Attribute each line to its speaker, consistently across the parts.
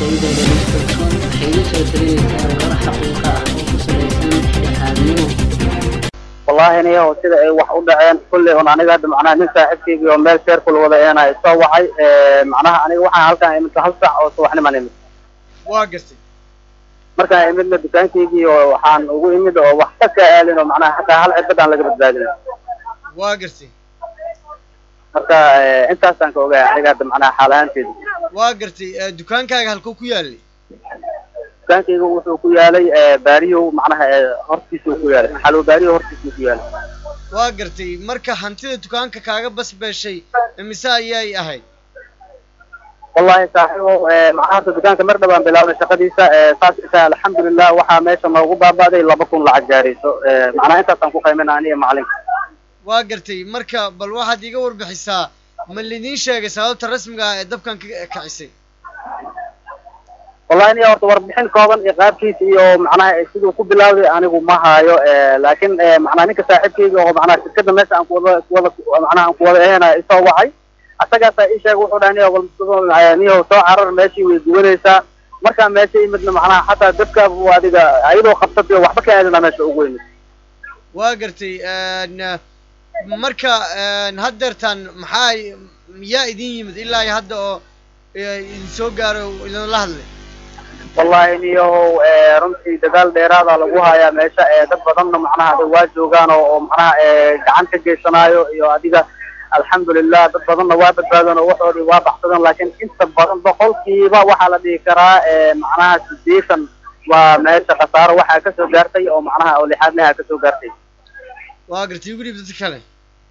Speaker 1: warbaahinta dhegeystaton waxay iga soo talinaysaa warar xaqiiqa ah oo ku salaysan dhexdhexaadnimo
Speaker 2: wallaahi niyo sida ay wax u dhaceen kulley un aniga hadda macnaha nin saaxiibkaygi oo meel sheer kula wada eena soo wacay macnaha aniga waxaan halkaan imid hal sac oo subaxniman imid
Speaker 3: waa gartay
Speaker 2: markaan imidna dukaankaygii oo waxaan ugu imid oo wax ka kaa aalin oo macnaha hataa hal cirbad aan laga badbaadin
Speaker 3: waa gartay
Speaker 2: marka intaasaan ka ogahay aniga hadda macnaha xaal ahaanteeda
Speaker 3: waa gartay eh, dukaankaaga halkuu ku yaalay
Speaker 2: dukaankayga wuxuu ku yaalay baariyow macnaha hortiisuu ku yaalay xalow baariyow hortiisuu ku yaalay
Speaker 3: waa gartay marka hantida dukaanka kaaga basbeeshay imise ayay ahayd
Speaker 2: wallahi saaxiibo macnaha horta dukaanka mar dhawaan bilaabnay shaqadiisa saas isaa alxamdulilah waxaa meesha noogu baaba'day laba kun lacag gaarayso macnaha intaasaan ku qaymina aniga macalinka
Speaker 3: waa gartay marka bal waxaad iiga warbixisaa ma lidiin sheegay sababta rasmiga ah ee dabkan ka kicisay
Speaker 2: wallahi niya horta warbixin kooban iyo qaabkiisa iyo macnaha siduu ku bilaawday anigu ma haayo laakiin macnaha ninka saaxiibkayga oo macnaha shirkada meesha aan kuwada kuwada macnaha aan kuwada ahayna isoo wacay asagaasaa ii sheegay wuxuu dhahay niyo wal niyo soo carar meeshii way gubanaysaa markaa meesha imidna macnaha xataa dabka buu adiga ayadoo qabsatay oo waxba ka aadina meesha ugu yimid
Speaker 3: waa gartay n marka haddeertaan maxaa miyaa idin yimid ilaa iyo hadda oo idin soo gaaro oo idinla hadlay
Speaker 2: wallahi niyo runtii dagaal dheeraada lagu hayaa meesha dad badanna macnaha ada waa joogaan oo oo macnaha gacan ka geysanaayo iyo adiga alxamdulilah dad badanna waa badbaadeen oo waxoodii waa baxsadeen laakiin inta badan boqolkiiba waxaa la dhihi karaa macnaha sideetan waa meesha khasaaro waxaa kasoo gaartay oo macnaha oo lixaadnaha kasoo gaartay
Speaker 3: waa gartay igu dhiib dadka kale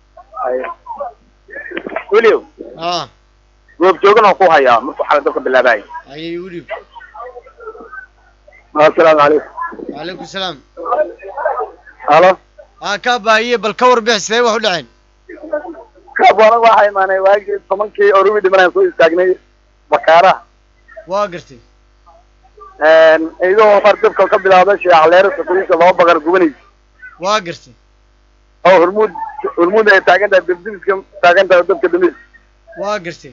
Speaker 2: weliw
Speaker 3: a
Speaker 2: goob joogan oo ku hayaa markuu xala dabka bilaabay
Speaker 3: ayay igu dhiib
Speaker 2: assalaamu calaykum
Speaker 3: wacalaykum salaam
Speaker 2: halo
Speaker 3: aa kaa baahiye bal ka warbixi sidee wax u dhaceen
Speaker 2: kaabana waxaa imaanay waagii tobankii oo rubi dhimanaan soo istaagnay bakaaraha
Speaker 3: waa gartay
Speaker 2: iyadoo mar dabka ka bilaawday sheecaleero safariisa laba baqar gubanaysa
Speaker 3: waa gartay
Speaker 2: oo hormuud hormuud ay taagan tahay dabdimiska taagan tahay oo dabka damis
Speaker 3: waa gartay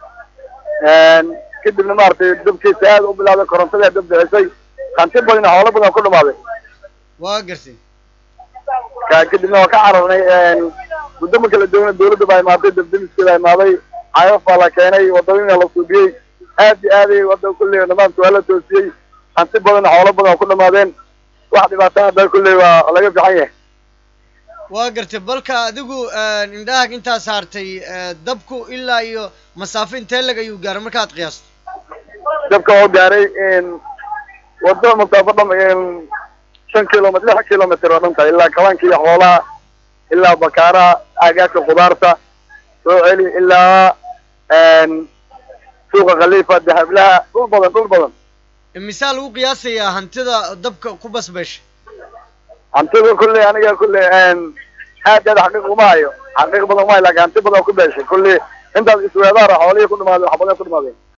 Speaker 2: kadibna maaragtay dabkiisa aad u bilaawday korontada dab bixisay hanti badan iyo xoolo badan ku dhamaaday
Speaker 3: waa gartay
Speaker 2: ka kadibna waa ka cararnay muddo marka la doona dawladda baa imaatay dabdamiskeeda imaaday cayaf baa la keenay wadadina la suubiyey aad iyo aaday wadda kulley nimaamka waa la toosiyey hanti badan iyo xoolo badan ku dhamaadeen wax dhibaatana hadda kulley waa laga fiican yahay
Speaker 3: waa gartay balka adigu indhahaag intaa saartay dabku ilaa iyo masaafo intee lag ayuu gaaray markaad qiyaasto
Speaker 2: dabka oo gaaray waddo masaafo dham shan kilomitr lix kilomitr oo dhan tahay ilaa kabanka iyo xoolaha ilaa bakaaraha aagaadka khudaarta soo celi ilaa suuqa khaliifa dahablaha dhul badan dhul badan
Speaker 3: misaa lagu qiyaasayaa hantida dabka ku basbeeshay
Speaker 2: hantida kulley aniga kulley aad aad xaqiiq uma hayo xaqiiq badan uma hayo laakin hanti badan ku beeshay kulley intaas isweedaara xoolihii ku dhamaadeen wax badan ku dhamaadeen